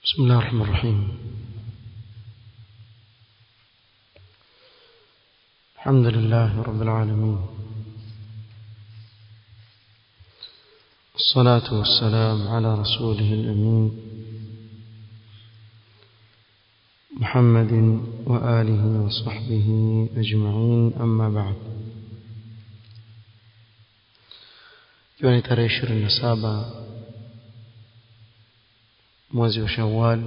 بسم الله الرحمن الرحيم الحمد لله رب العالمين الصلاة والسلام على رسوله الأمين محمد وآله وصحبه أجمعين أما بعد ikiwa ni tarehe ishirini na saba mwezi wa shawal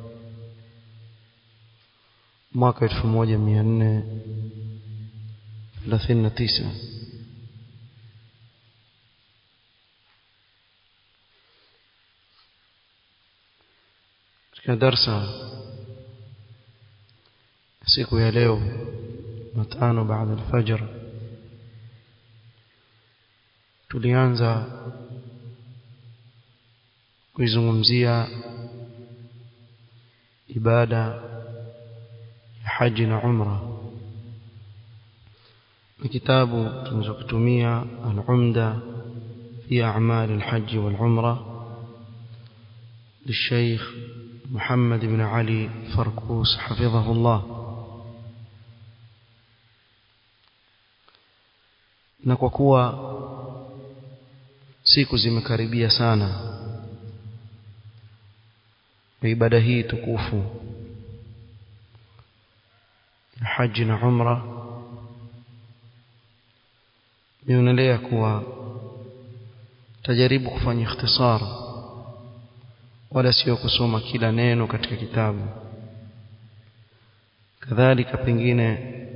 mwaka elfu moja mia nne thelathini na tisa katika darsa siku ya leo matano baada alfajr tulianza kuizungumzia ibada ya haji na umra ni kitabu tunachokitumia al-umda fi a'mal al-hajj wal-umra للشيخ محمد بن علي فركوس حفظه الله na kwa kuwa siku zimekaribia sana ibada hii tukufu ya haji na umra nionelea kuwa tajaribu kufanya ikhtisar wala sio kusoma kila neno katika kitabu kadhalika pengine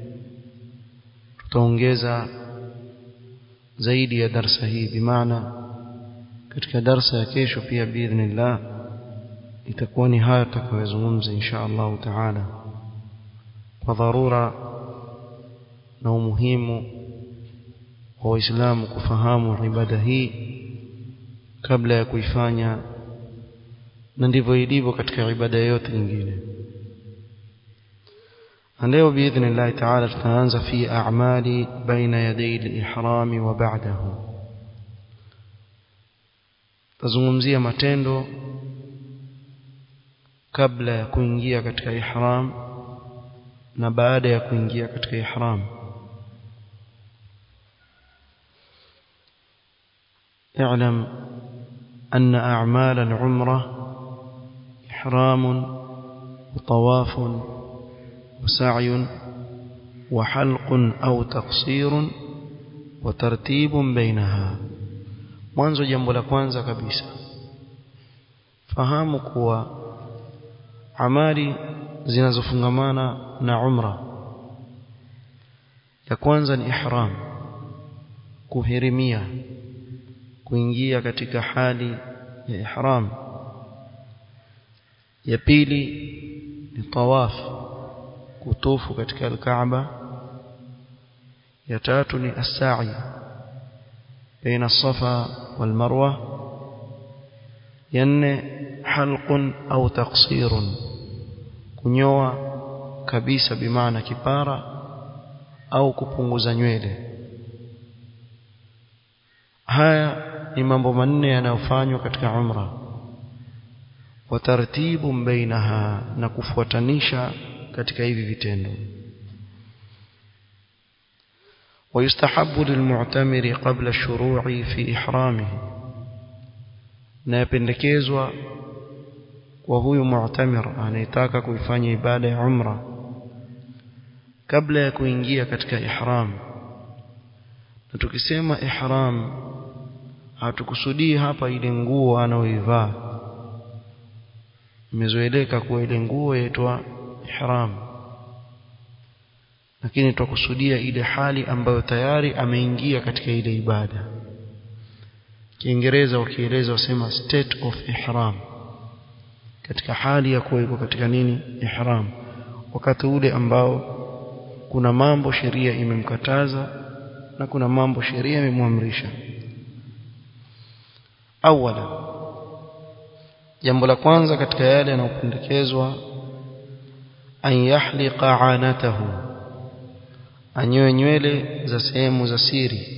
tutaongeza zaidi ya darsa hii bimaana katika darsa ya kesho pia biidhnillah itakuwa ni haya tutakayozungumza insha Allah taala kwa dharura na umuhimu wa waislamu kufahamu ibada hii kabla ya kuifanya na ndivyo ilivyo katika ibada yote nyingine leo biidhnillah taala tutaanza fi a'mali baina yaday al-ihram wa ba'dahu tazungumzia matendo kabla ya kuingia katika ihram na baada ya kuingia katika ihram اعلم أن أعمال العمرة إحرام وطواف وسعي وحلق أو تقصير وترتيب بينها mwanzo jambo la kwanza kabisa fahamu kuwa amali zinazofungamana na umra ya kwanza ni ihram kuhirimia kuingia katika hali ya ihram ya pili ni tawaf kutufu katika al-Kaaba ya tatu ni as-sa'i baina as-Safa wal Marwa ya nne halqun au taqsirun kunyoa kabisa bimaana kipara au kupunguza nywele haya ni mambo manne yanayofanywa katika umra wa tartibu bainaha na kufuatanisha katika hivi vitendo ويستحب للمعتمر قبل الشروع في إحرامه na yapendekezwa kwa huyu mu'tamir anayetaka kuifanya ibada ya umra kabla ya kuingia katika ihram na tukisema ihram hatukusudii hapa ile nguo anaoivaa imezoeleka kuwa ile nguo yaitwa ihram lakini twakusudia ile hali ambayo tayari ameingia katika ile ibada Kiingereza wakieleza wasema state of ihram katika hali ya kuwa iko katika nini ihram wakati ule ambao kuna mambo sheria imemkataza na kuna mambo sheria imemwamrisha awala jambo la kwanza katika yale yanayopendekezwa an yahliqa anatahu anyoe nywele za sehemu za siri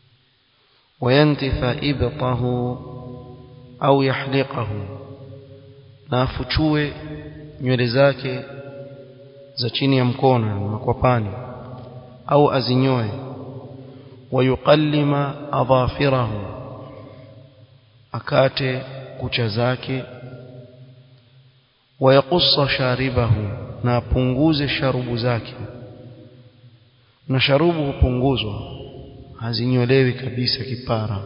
wayantifa ibtahu au yahliqahu na afuchue nywele zake za chini ya mkono na makwapani au azinyoe wayuqallima adhafirahu akate kucha zake wayaqussa sharibahu na apunguze sharubu zake na sharubu hupunguzwa hazinyolewi kabisa kipara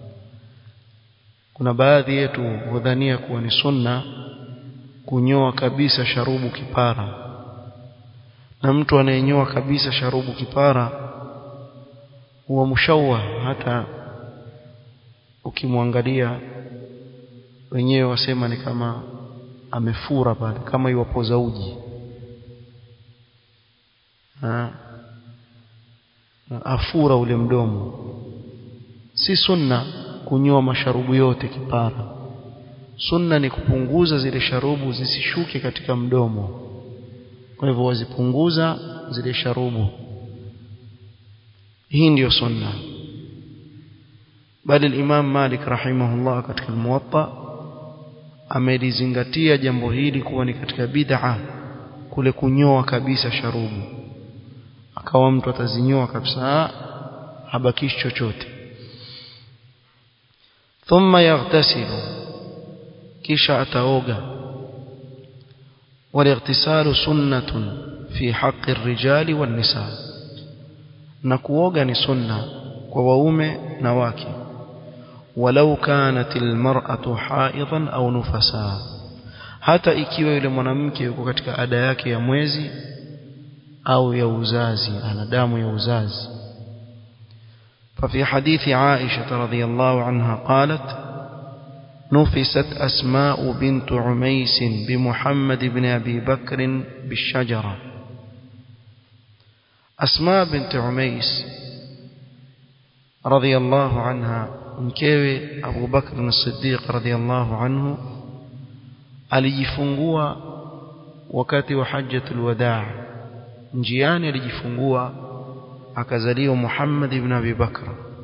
kuna baadhi yetu hudhania kuwa ni sunna kunyoa kabisa sharubu kipara na mtu anayenyoa kabisa sharubu kipara huwa mshawa hata ukimwangalia wenyewe wasema ni kama amefura pale kama iwapoza uji ha. afura ule mdomo si sunna kunyoa masharubu yote kipara sunna ni kupunguza zile sharubu zisishuke katika mdomo kwa hivyo wazipunguza zile sharubu hii ndiyo sunna bali al-Imam Malik rahimahullah katika al-Muwatta amelizingatia jambo hili kuwa ni katika bid'a kule kunyoa kabisa sharubu akawa mtu atazinyoa kabisa habakishi chochote thumma yaghtasilu kisha ataoga والاغتسال سنة في حق الرجال والنساء na kuoga ni sunna kwa waume na wake walau kanat almar'atu haidan au nufasa hata ikiwa yule mwanamke yuko katika ada yake ya mwezi au ya uzazi ana damu ya uzazi ففي حديث عائشة رضي الله عنها قالت نفست أسماء بنت عميس بمحمد بن أبي بكر بالشجرة أسماء بنت عميس رضي الله عنها mkewe Abu Bakr as-Siddiq radhiyallahu anhu alijifungua wakati wa hajjatul wadaa njiani alijifungua akazaliwa Muhammad ibn Abi Bakr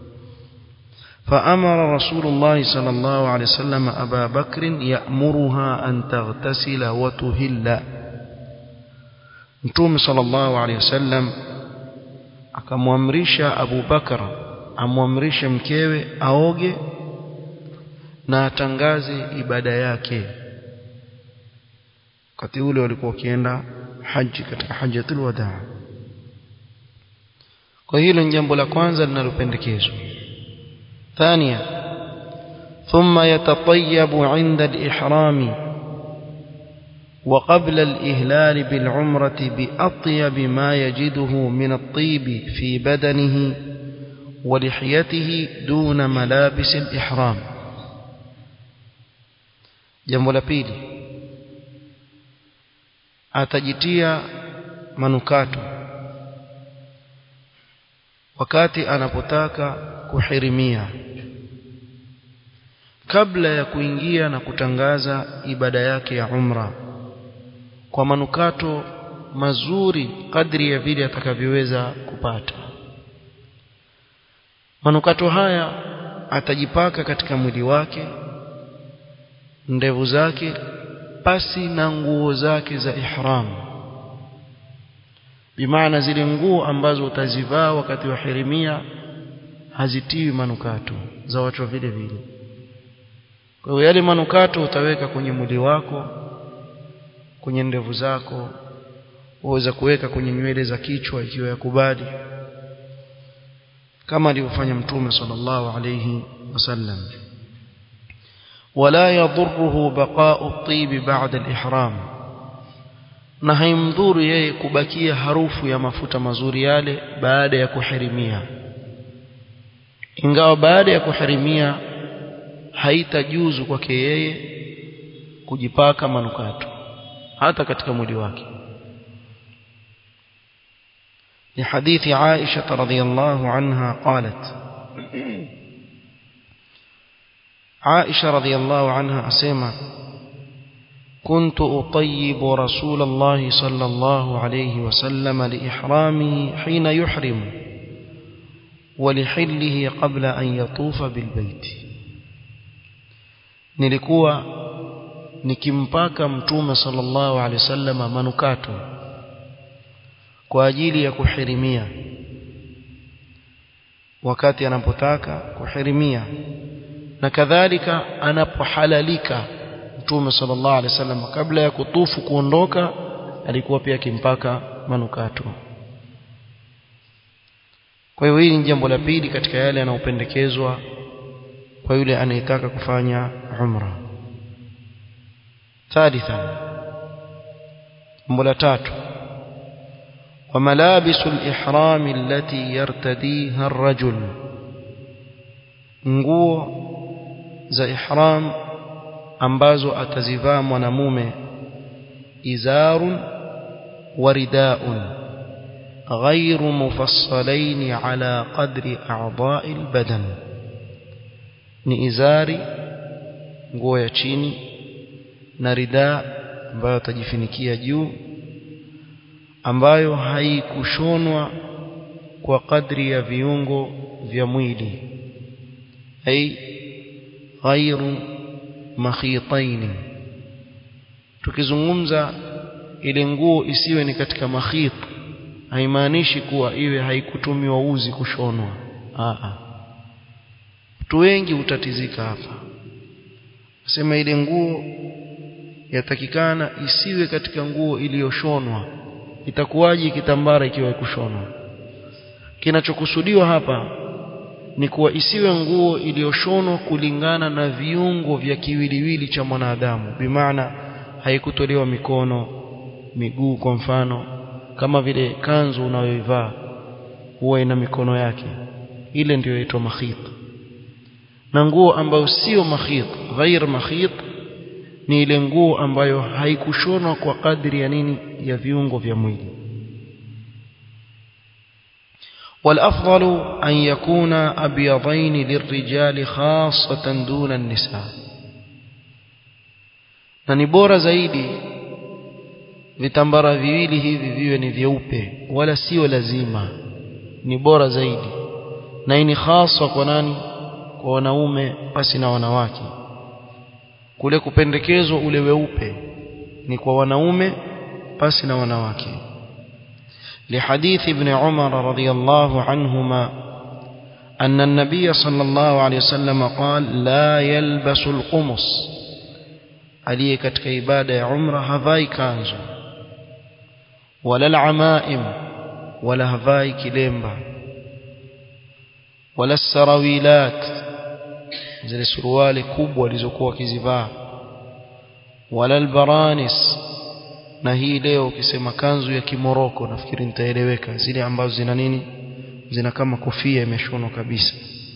فأمر رسول الله صلى الله عليه وسلم أبا بكر يأمرها أن تغتسل وتهل نتوم صلى الله عليه وسلم akamwamrisha Abu Bakar amwamrishe mkewe aoge na atangaze ibada yake wakati ule walikuwa wakienda haji katika hajjatul wadaa kwa hilo ni jambo la kwanza linalopendekezwa ثانيا ثم يتطيب عند الإحرام وقبل الإهلال بالعمرة بأطيب ما يجده من الطيب في بدنه ولحيته دون ملابس الإحرام jambo la pili atajitia manukato wakati anapotaka kuhirimia kabla ya kuingia na kutangaza ibada yake ya umra kwa manukato mazuri kadri ya vile atakavyoweza kupata manukato haya atajipaka katika mwili wake ndevu zake pasi na nguo zake za ihram bimaana zile nguo ambazo utazivaa wakati wa hirimia hazitiwi manukato za watu vile vile kwa hiyo yale manukato utaweka kwenye mwili wako kwenye ndevu zako waweza kuweka kwenye nywele za kichwa ikiwa yakubali kama alivyofanya mtume sallallahu alayhi wasallam ولا يضره بقاء الطيب بعد الإحرام na haimdhuru yeye kubakia harufu ya mafuta mazuri yale baada ya kuhirimia ingawa baada ya kuhirimia haitajuzu kwake yeye kujipaka manukato hata katika mwili wake ni hadithi Aisha radhiyallahu anha qalat Aisha radhiyallahu anha asema كنت أطيب رسول الله صلى الله عليه وسلم لإحرامه حين يحرم ولحله قبل أن يطوف بالبيت nilikuwa nikimpaka mtume sallallahu alaihi wasallam manukato kwa ajili ya kuhirimia wakati anapotaka kuhirimia na kadhalika anapohalalika mtume sallallahu alaihi wasallam kabla ya kutufu kuondoka alikuwa pia akimpaka manukato kwa hiyo hili ni jambo la pili katika yale yanayopendekezwa kwa yule anayetaka kufanya umra ثالثا jambo la tatu وملابس الإحرام التي يرتديها الرجل nguo za ihram ambazo atazivaa mwanamume izarun waridaun غير مفصلين على قدر أعضاء البدن ni izari nguo ya chini na ridaa ambayo atajifinikia juu ambayo haikushonwa kwa kadri ya viungo vya mwili ai ghairu makhitaini tukizungumza ile nguo isiwe ni katika makhit haimaanishi kuwa iwe haikutumiwa uzi kushonwa a watu wengi utatizika hapa sema ile nguo yatakikana isiwe katika nguo iliyoshonwa itakuwaje kitambara ikiwa ikushonwa kinachokusudiwa hapa ni kuwa isiwe nguo iliyoshonwa kulingana na viungo vya kiwiliwili cha mwanadamu bimaana haikutolewa mikono miguu kwa mfano kama vile kanzu unayoivaa huwa ina mikono yake ile ndiyo inaitwa makhit na nguo ambayo sio makhit ghair makhit ni ile nguo ambayo haikushonwa kwa kadri ya nini ya viungo vya mwili والافضل ان يكون ابيضين للرجال خاصه دون النساء na ni bora zaidi vitambara viwili hivi viwe ni vyeupe wala sio lazima ni bora zaidi na hii ni hasa kwa nani kwa wanaume pasi na wanawake kule kupendekezwa ule weupe ni kwa wanaume pasi na wanawake لحديث ابن عمر رضي الله عنهما أن النبي صلى الله عليه وسلم قال لا يلبس القمص عليه katika ibada ya umra havai kanzu wala alamaim wala havai kilemba wala sarawilat zile suruali kubwa walizokuwa wakizivaa wala albaranis na hii leo ukisema kanzu ya kimoroko nafikiri nitaeleweka zile ambazo zina nini zina kama kofia imeshonwa kabisa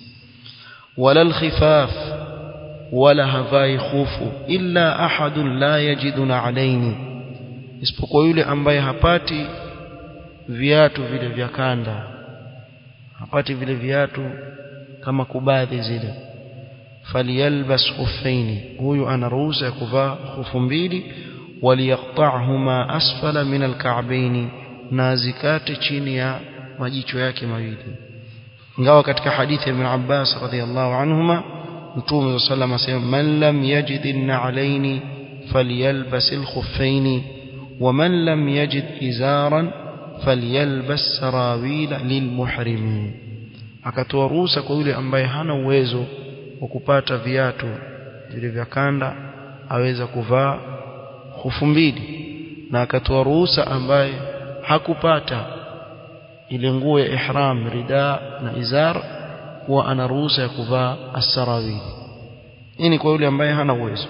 wala alkhifaf wala havai khufu illa ahadun la yajiduna alaini isipokuwa yule ambaye hapati viatu vile vya kanda hapati vile viatu kama kubadhi zile falyalbas khuffaini huyu ana ruhusa ya kuvaa khufu mbili waliyaqta'huma asfala min alka'baini na zikate chini ya majicho yake mawili ingawa katika hadithi ya Ibn Abbas radhiyallahu anhuma Mtume sallallahu alayhi wasallam man lam yajid an-na'alaini falyalbas al-khuffaini wa man lam yajid izaran falyalbas sarawila lilmuhrimin akatoa ruhusa kwa yule ambaye hana uwezo wa kupata viatu vile vya kanda aweza kuvaa hufu mbili na akatoa ruhusa ambaye hakupata ile nguo ya ihram rida na izar huwa ana ruhusa ya kuvaa asarawili hii ni kwa yule ambaye hana uwezo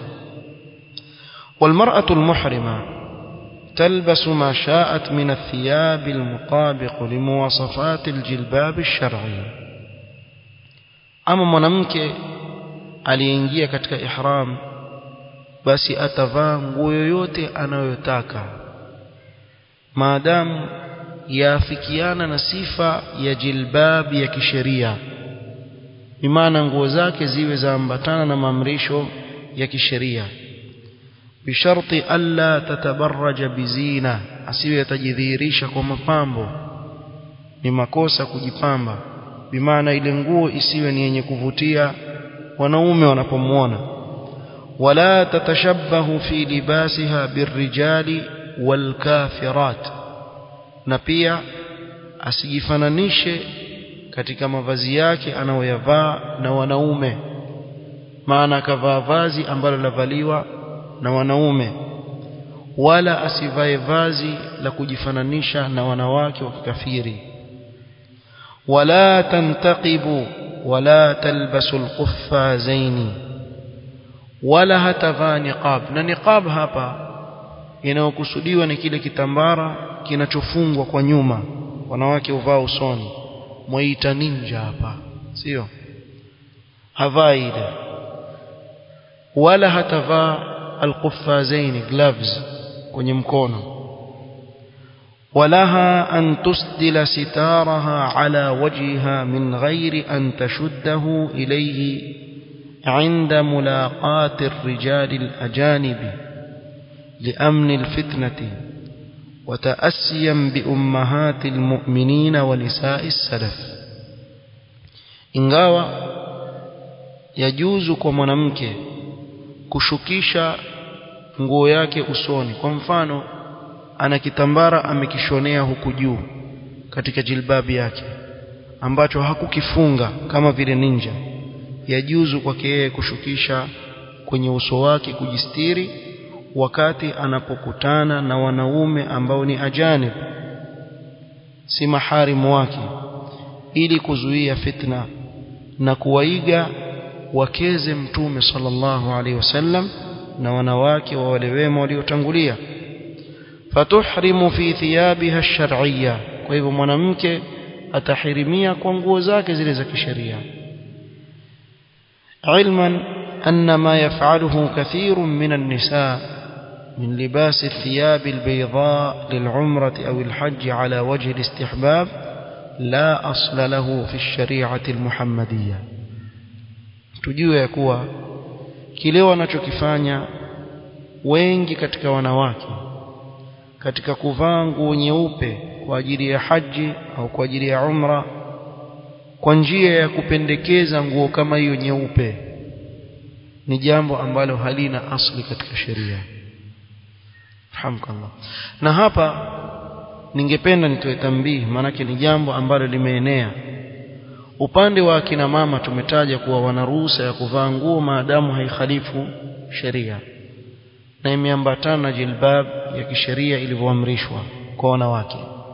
والمرأة المحرمة تلبس ما شاءت من الثياب المطابق لمواصفات الجلباب الشرعي أما mwanamke aliyeingia katika ihram basi atavaa nguo yoyote anayotaka maadamu yaafikiana na sifa ya jilbab ya kisheria bimaana nguo zake ziwe zaambatana na maamrisho ya kisheria bisharti alla tatabarraja bizina asiwe yatajidhihirisha kwa mapambo ni makosa kujipamba bimaana ile nguo isiwe ni yenye kuvutia wanaume wanapomwona ولا تتشبه في لباسها بالرجال والكافرات na pia asijifananishe katika mavazi yake anayoyavaa na wanaume maana akavaa vazi ambalo lavaliwa na wanaume wala asivae vazi la kujifananisha na wanawake wa kikafiri wala tantaqibu wala talbasu alquffazaini wala hatavaa niqab na niqab hapa inayokusudiwa ni kile kitambara kinachofungwa kwa nyuma wanawake huvaa usoni mwaita ninja hapa sio havaa ile wala hatavaa alquffazaini gloves kwenye mkono ولها أن تسدل ستارها على وجهها من غير أن تشده إليه عند ملاقاة الرجال الأجانب لأمن الفتنة وتأسيا بأمهات المؤمنين ونساء السلف ingawa yajuzu kwa mwanamke kushukisha nguo yake usoni kwa mfano ana kitambara amekishonea huku juu katika jilbabi yake ambacho hakukifunga kama vile ninja yajuzu kwake yeye kushukisha kwenye uso wake kujistiri wakati anapokutana na wanaume ambao ni ajanib si maharimu wake ili kuzuia fitna na kuwaiga wakeze mtume sallallahu alaihi wasallam na wanawake wa wale wema waliotangulia fatuhrimu fi thiyabiha ash-shar'iyya kwa hivyo mwanamke atahirimia kwa nguo zake zile za kisheria علما أن ما يفعله كثير من النساء من لباس الثياب البيضاء للعمرة أو الحج على وجه الاستحباب لا أصل له في الشريعة المحمدية tujue ya kuwa kile wanachokifanya wengi katika wanawake katika kuvaa nguo nyeupe kwa ajili ya haji au kwa ajili ya umra kwa njia ya kupendekeza nguo kama hiyo nyeupe ni jambo ambalo halina asli katika sheria hamkallah na hapa ningependa nitoe tambihi maanake ni jambo ambalo limeenea upande wa akina mama tumetaja kuwa wana ruhusa ya kuvaa nguo maadamu haikhalifu sheria na imeambatana na jilbab ya kisheria ilivyoamrishwa kwa wanawake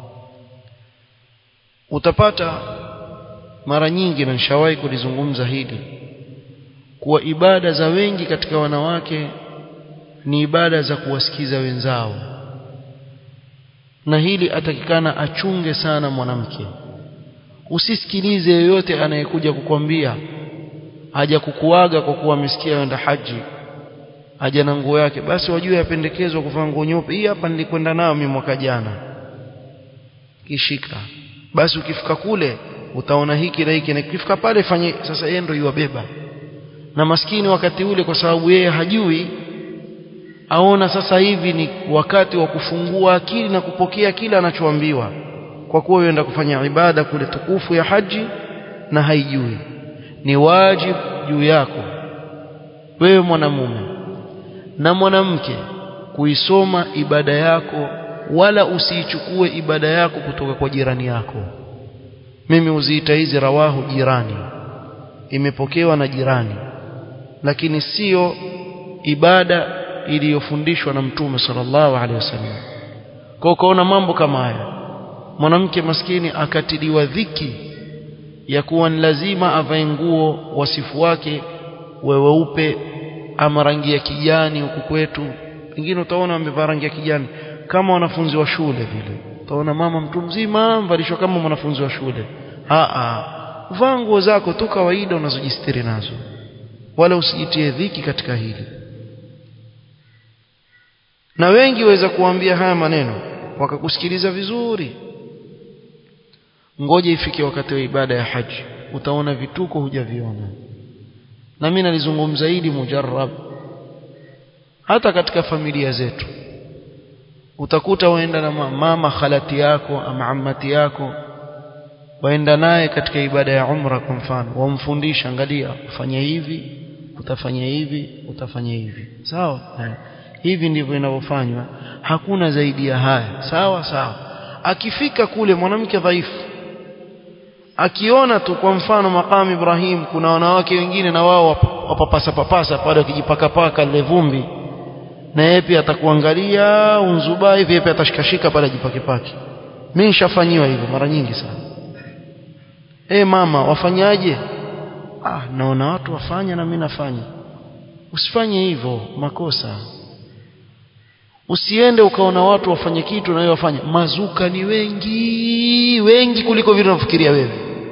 utapata mara nyingi na nishawahi kulizungumza hili kuwa ibada za wengi katika wanawake ni ibada za kuwasikiza wenzao na hili atakikana achunge sana mwanamke usisikilize yoyote anayekuja kukwambia haja kukuaga kwa kuwa amesikia wenda haji haja na nguo yake basi wajue yapendekezwa kuvaa nguo nyeupe hii hapa nilikwenda nayo mimi mwaka jana kishika basi ukifika kule utaona hiki na hiki na ukifika pale fanye sasa yeye ndio yuwabeba na maskini wakati ule kwa sababu yeye hajui aona sasa hivi ni wakati wa kufungua akili na kupokea kila anachoambiwa kwa kuwa yenda kufanya ibada kule tukufu ya haji na haijui ni wajibu juu yako wewe mwanamume na mwanamke kuisoma ibada yako wala usiichukue ibada yako kutoka kwa jirani yako mimi uziita hizi rawahu jirani imepokewa na jirani lakini sio ibada iliyofundishwa na mtume sallallahu alaihi wasallam kwa ukaona mambo kama haya mwanamke maskini akatiliwa dhiki ya kuwa ni lazima avae nguo wasifu wake weupe ama rangi ya kijani huku kwetu wengine utaona wamevaa rangi ya kijani kama wanafunzi wa shule vile utaona mama mtu mzima mvalishwa kama mwanafunzi wa shule a vaa nguo zako tu kawaida unazojistiri nazo wala usijitie dhiki katika hili na wengi waweza kuambia haya maneno wakakusikiliza vizuri ngoja ifike wakati wa ibada ya haji utaona vituko hujaviona na mimi nalizungumza hili mujarrab hata katika familia zetu utakuta waenda na mama khalati yako ama ammati yako waenda naye katika ibada ya umra kwa mfano wamfundisha angalia ufanye hivi utafanya hivi utafanya hivi sawa eh. hivi ndivyo inavyofanywa hakuna zaidi ya haya sawa sawa akifika kule mwanamke dhaifu akiona tu kwa mfano makamu Ibrahim kuna wanawake wengine na wao wapapasa papasa pale wakijipaka paka lile vumbi na yeye pia atakuangalia unzubai hivi pia atashikashika pale ajipake pake mimi nishafanyiwa hivyo mara nyingi sana eh mama wafanyaje ah naona watu wafanya na mimi nafanya usifanye hivyo makosa usiende ukaona watu wafanye kitu na wewe wafanye mazuka ni wengi wengi kuliko vile unafikiria wewe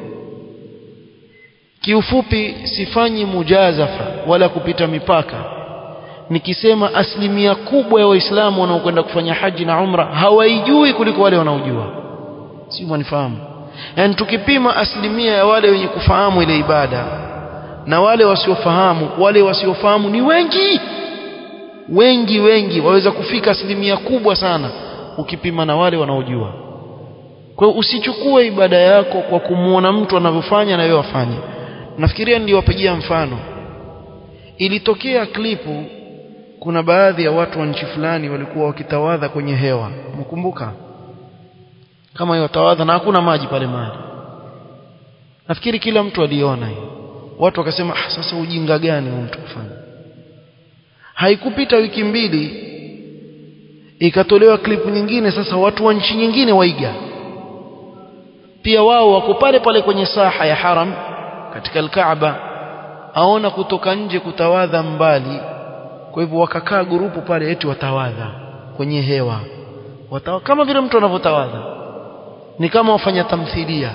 kiufupi sifanyi mujazafa wala kupita mipaka nikisema asilimia kubwa ya waislamu wanaokwenda kufanya haji na umra hawaijui kuliko wale wanaojua si mwanifahamu yani tukipima asilimia ya wale wenye kufahamu ile ibada na wale wasiofahamu wale wasiofahamu ni wengi wengi wengi waweza kufika asilimia kubwa sana ukipima na wale wanaojua kwa hiyo usichukue ibada yako kwa kumwona mtu anavyofanya na wewe wafanye nafikiria niliwapigia mfano ilitokea klipu kuna baadhi ya watu wa nchi fulani walikuwa wakitawadha kwenye hewa mkumbuka kama hiyo tawadha na hakuna maji pale mahali nafikiri kila mtu aliona hiyo watu wakasema ah, sasa ujinga gani huyu mtu kufanya haikupita wiki mbili ikatolewa klipu nyingine sasa watu wa nchi nyingine waiga pia wao wako pale pale kwenye saha ya haram katika alkaaba aona kutoka nje kutawadha mbali kwa hivyo wakakaa gurupu pale eti watawadha kwenye hewa Watawa, kama vile mtu anavyotawadha ni kama wafanya tamthilia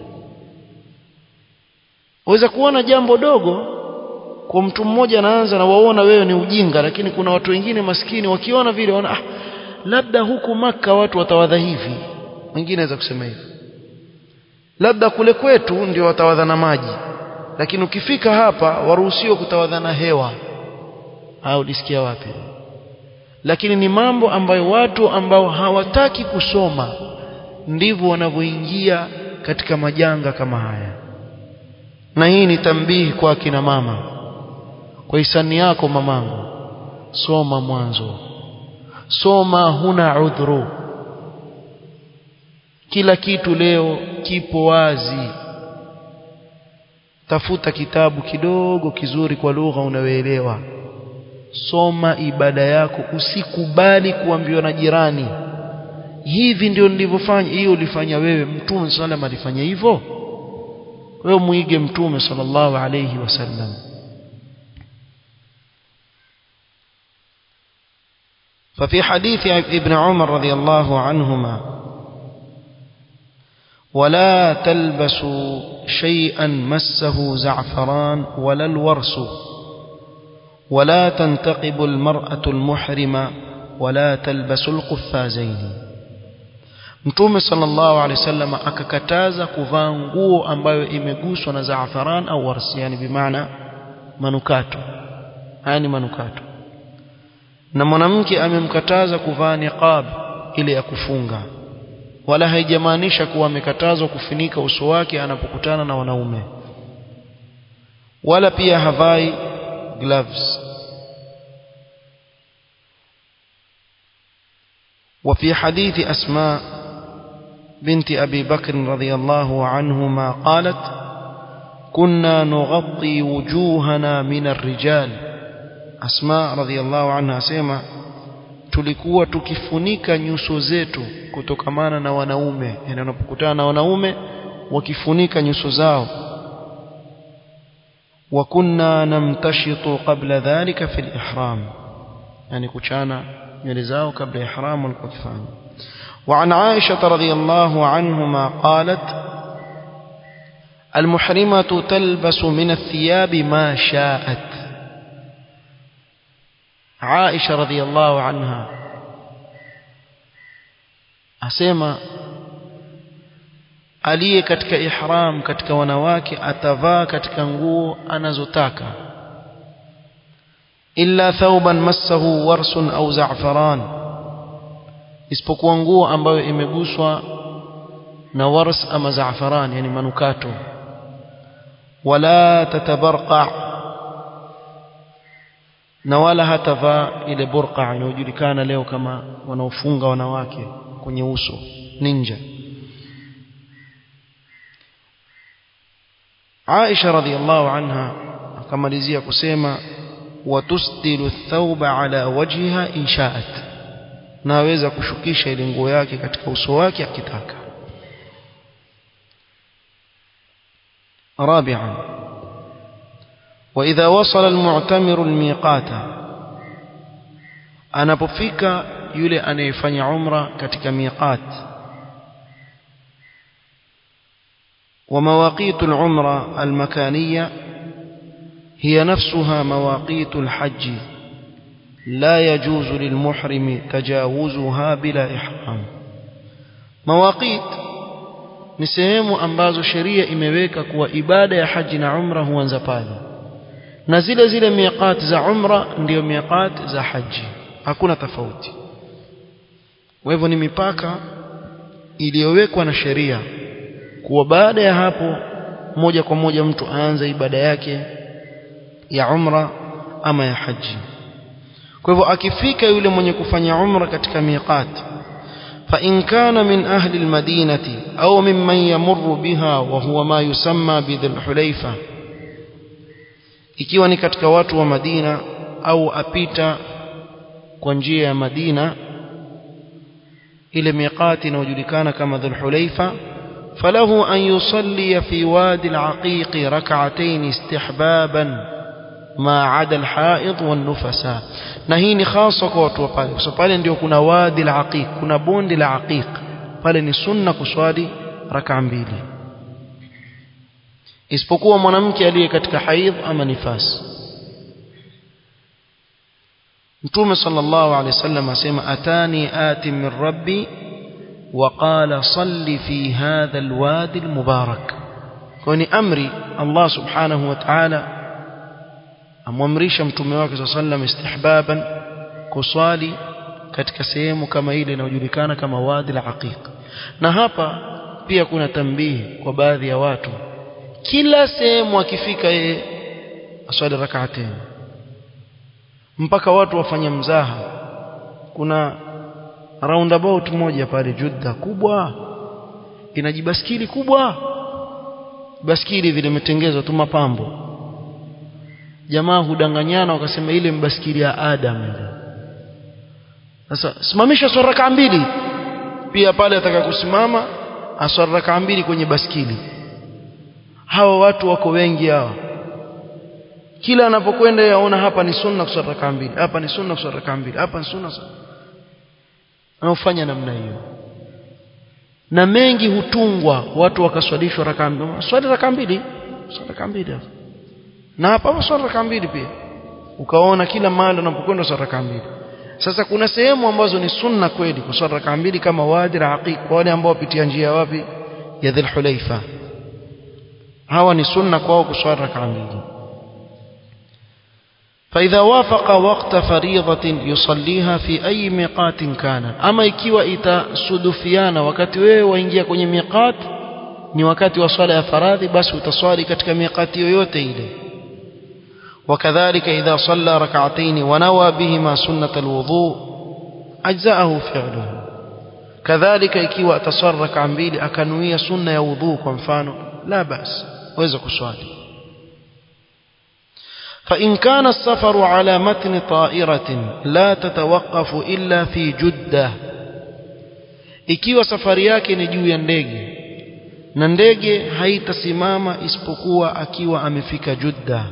waweza kuona jambo dogo kwa mtu mmoja anaanza na waona wewe ni ujinga lakini kuna watu wengine maskini wakiona vile wana ah, labda huku maka watu watawadha hivi wengine aweza kusema hivi labda kule kwetu ndio watawadha na maji lakini ukifika hapa waruhusiwa kutawadha na hewa au ulisikia wapi lakini ni mambo ambayo watu ambao hawataki kusoma ndivyo wanavyoingia katika majanga kama haya na hii ni tambihi kwa akina mama kwa hisani yako mamangu soma mwanzo soma huna udhuru kila kitu leo kipo wazi tafuta kitabu kidogo kizuri kwa lugha unayoelewa soma ibada yako usikubali kuambiwa na jirani hivi ndio nilivyofanya hiyo ulifanya wewe mtume sallam alifanya hivyo wewe muige mtume sallallahu alayhi wasallam ففي حديث ابن عمر رضي الله عنهما ولا تلبسوا شيئا مسه زعفران ولا الورس ولا تنتقب المرأة المحرمة ولا تلبس القفازين Mtume sallallahu alaihi wasallam akakataza kuvaa nguo ambayo imeguswa na zaafaran au warsi yani bimaana manukato haya ni manukato na mwanamke amemkataza kuvaa niqab ile ya kufunga wala haijamaanisha kuwa amekatazwa kufunika uso wake anapokutana na wanaume wala pia havai gloves وفي حديث أسماء بنت أبي بكر رضي الله عنهما قالت كنا نغطي وجوهنا من الرجال أسماء رضي الله عنها سيما tulikuwa tukifunika nyuso zetu kutokamana na wanaume yani wanapokutana na wanaume wakifunika nyuso zao wa kunna namtashitu qabla dhalika fi al-ihram yani kuchana nywele zao kabla ya ihram walikuwa kifanya وعن عائشة رضي الله عنهما قالت المحرمة تلبس من الثياب ما شاءت عائشة رضي الله عنها أسيما aliye katika ihram katika wanawake atavaa katika nguo anazotaka illa thawban massahu warsun au za'faran isipokuwa nguo ambayo imeguswa na wars ama za'faran yani manukato wala tatabarqa na wala hatavaa ile burqa inayojulikana leo kama wanaofunga wanawake kwenye uso ninja Aisha radhiallahu anha akamalizia kusema watusdilu thawba ala wajhiha inshaat na aweza kushukisha ile nguo yake katika uso wake akitaka رابعا وإذا وصل المعتمر الميقات anapofika yule anayefanya umra katika miqat ومواقيت العمرة المكانية هي نفسها مواقيت الحج لا يجوز للمحرم تجاوزها بلا إحرام مواقيت ni sehemu ambazo sheria imeweka kuwa ibada ya haji na umra huanza pale na zile zile miqat za umra ndio miqat za haji hakuna tofauti kwa hivyo ni mipaka iliyowekwa na sheria kuwa baada ya hapo moja kwa moja mtu aanze ibada yake ya umra ama ya haji kwa hivyo akifika yule mwenye kufanya umra katika miqat فإن كان من أهل المدينة أو ممن يمر بها وهو ما يسمى بذي الحليفة ikiwa ni katika watu wa Madina au apita kwa njia ya Madina ile miqati inayojulikana kama Dhulhulaifa falahu an yusalli fi wadi al-aqiq rak'atayn istihbaban ma 'ada al-ha'id wan-nufasa na hii ni hasa kwa watu wa pale kwa sababu pale ndio kuna wadi al-aqiq kuna bonde la aqiq pale ni sunna kuswali raka mbili isipokuwa mwanamke aliye katika haidh ama nifas Mtume sallallahu alaihi wasallam asema atani ati min rabbi وقال صل في هذا الوادي المبارك كوني أمري الله سبحانه وتعالى amwamrisha mtume wake صلى الله عليه وسلم istihbaban kuswali katika sehemu kama ile inayojulikana kama wadi la aqiq na hapa pia kuna tambihi kwa baadhi ya watu kila sehemu akifika yeye aswali rak'atayn mpaka watu wafanya mzaha kuna roundabout moja pale Judda kubwa inajibaskili kubwa baskili vile imetengezwa tu mapambo jamaa hudanganyana wakasema ile mbaskili ya Adam ile sasa simamisha swala raka mbili pia pale ataka kusimama aswali raka mbili kwenye baskili hawa watu wako wengi hawa kila anapokwenda yaona hapa ni sunna kuswali raka mbili hapa ni sunna kuswali raka mbili hapa ni sunna anaofanya namna hiyo na mengi hutungwa watu wakaswalishwa raka mbili swali raka mbili swali raka mbili na hapa swali raka mbili pia ukaona kila mahali unapokwenda swali raka mbili sasa kuna sehemu ambazo ni sunna kweli kuswali raka mbili kama wadi aqiq kwa wale ambao wapitia njia wapi ya dhul hulaifa hawa ni sunna kwao kuswali raka mbili فإذا وافق وقت فريضة يصليها في أي ميقات كان أما ikiwa itasudufiana wakati wewe waingia kwenye miqat ni wakati wa swala ya faradhi basi utaswali katika miqati yoyote ile وكذلك إذا صلى ركعتين ونوى بهما سنة الوضوء أجزأه فعله كذلك ikiwa ataswali rak'a mbili akanuia sunna ya wudhu kwa mfano la bas waweza kuswali فإن كان السفر على متن طائرة لا تتوقف إلا في جدة ikiwa safari yake ni juu ya ndege na ndege haitasimama isipokuwa akiwa amefika Judda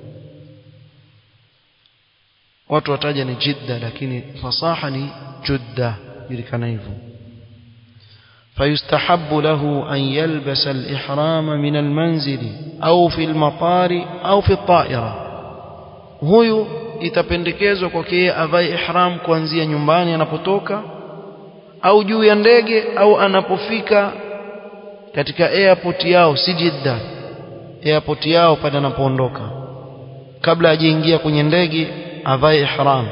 watu wataja ni Jidda lakini fasaha ni Judda julikana hivyo فيستحب له أن يلبس الإحرام من المنزل أو في المطار أو في الطائرة huyu itapendekezwa kwake yeye avae ihram kuanzia nyumbani anapotoka au juu ya ndege au anapofika katika airport yao si Jeddah airport yao pale anapoondoka kabla hajaingia kwenye ndege avae ihram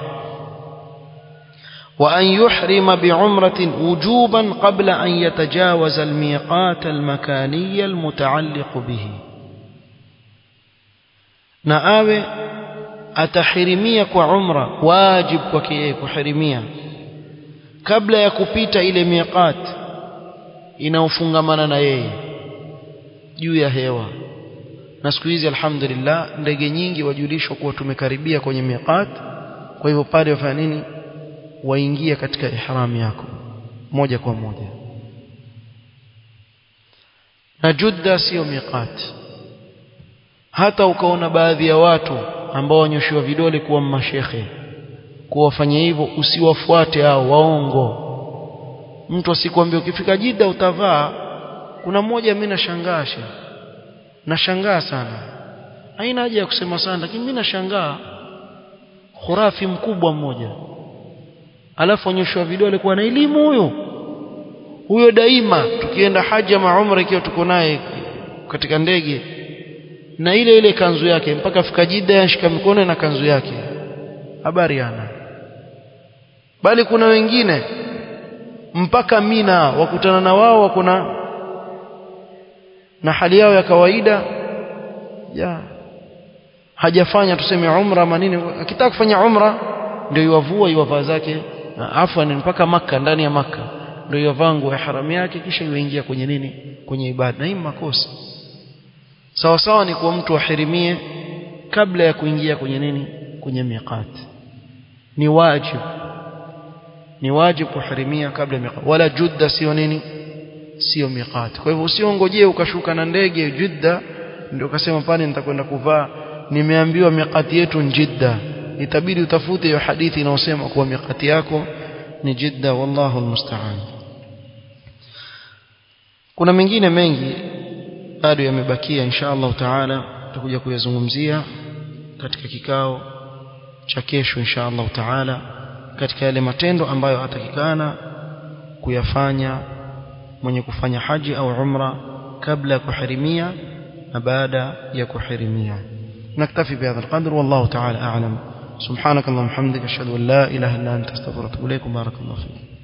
وأن يحرم بعمرة وجوبا قبل أن يتجاوز الميقات المكاني المتعلق به نآوي atahirimia kwa umra wajib kwake yeye kuhirimia kabla ya kupita ile miqat inaofungamana na yeye juu ya hewa na siku hizi alhamdulillah ndege nyingi wajulishwa kuwa tumekaribia kwenye miqat kwa hivyo pale wafanya nini waingia katika ihram yako moja kwa moja na Judda sio miqat hata ukaona baadhi ya watu ambao wanyoshiwa vidole kuwa mashekhe kuwa wafanye hivyo usiwafuate hao waongo mtu asikwambie ukifika Jida utavaa kuna mmoja mimi nashangaa nashangaa sana haina haja ya kusema sana lakini mimi nashangaa khurafi mkubwa mmoja alafu onyeshwa vidole kuwa na elimu huyo huyo daima tukienda haji ama umra ikiwa tuko naye katika ndege na ile ile kanzu yake mpaka fika Jida yashika mikono na kanzu yake habari ana bali kuna wengine mpaka Mina wakutana na wao wako na na hali yao ya kawaida ya hajafanya tuseme umra ama nini akitaka kufanya umra ndio iwavua iwavaa zake afwan mpaka maka ndani ya maka ndio iwavaa nguo ya haramu yake kisha iwaingia kwenye nini kwenye ibada na hii makosa sawa sawa ni kwa mtu ahirimie kabla ya kuingia kwenye nini kwenye miqat ni wajib ni wajib kuhirimia kabla ya miqat wala judda sio nini sio miqat kwa hivyo usiongojee ukashuka na ndege judda ndio ukasema pale nitakwenda kuvaa nimeambiwa miqati yetu ni jidda itabidi utafute hiyo hadithi inayosema kuwa miqati yako ni jidda wallahu almusta'an kuna mengine mengi bado yamebakia insha Allah taala tutakuja kuyazungumzia katika kikao cha kesho insha Allah taala katika yale matendo ambayo atakikana kuyafanya mwenye kufanya haji au umra kabla ya kuhirimia na baada ya kuhirimia نكتفي بهذا القدر والله تعالى أعلم سبحانك اللهم وبحمدك أشهد أن لا إله إلا أنت استغفرك وأتوب إليك بارك الله فيك